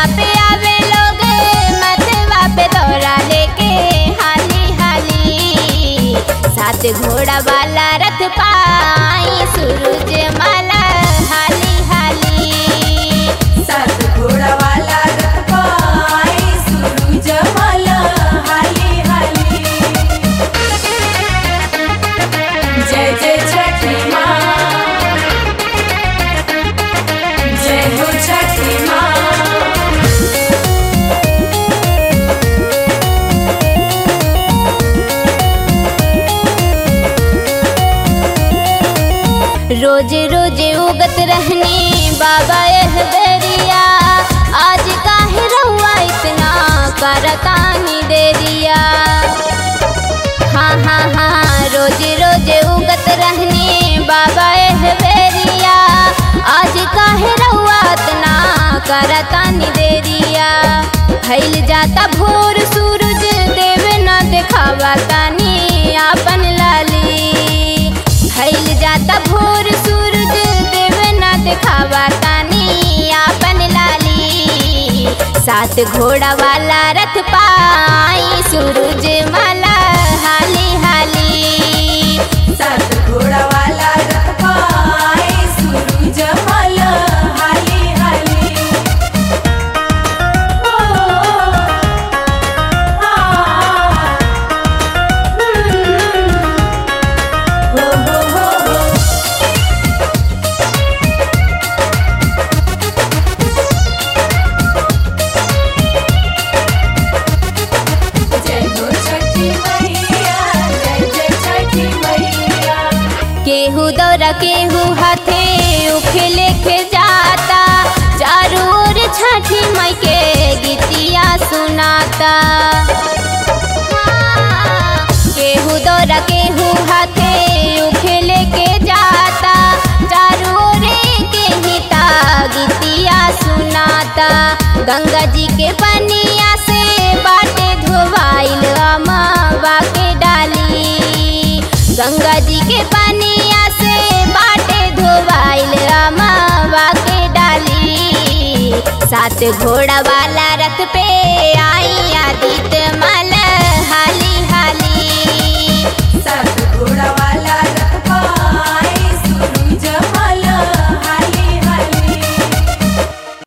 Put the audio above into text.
पे आवे लोग मथवा पे दौरा लेके हाली हाली सात घोड़ा वाला रथ पाई सूरज माला हाली हाली सात घोड़ा वाला रथ पाई सूरज माला हाली हाली जय जय छठी माँ जय हो छठी माँ रोज रोज उगत रहने बाबा एह बेरिया आज काहे रहुआ इतना करतानी देरिया हाँ हाँ हाँ रोज रोज उगत रहने बाबा एह बेरिया आज काहे रहुआ इतना करतानी देरिया फैल जाता भोर सूरज देव न देखावा तानी आपन लाली फैल जाता भोर सूरज देव न देखावा तानी आपन लाली सात घोड़ा वाला रथ पाई सूरज माला हाली हाली सात घोड़ा वाला रथ पाई सूरज माला हाली हाली ओ आ हो हो हो हो जय हो छठी मैया जय जय छठी मैया केहू दौरा केहू हाथे उखे लेके जाता चारों ओर छठी मई के गीतिया सुनाता केहू दौरा केहू हाथे उखे लेके जाता चारों ओर के हिता गीतिया सुनाता गंगा जी के पनिया से बाटे धोवाइल अमावा के डाली गंगा जी के पनिया से बाटे धोवाइल अमावा के डाली सात घोड़ा वाला रथ पे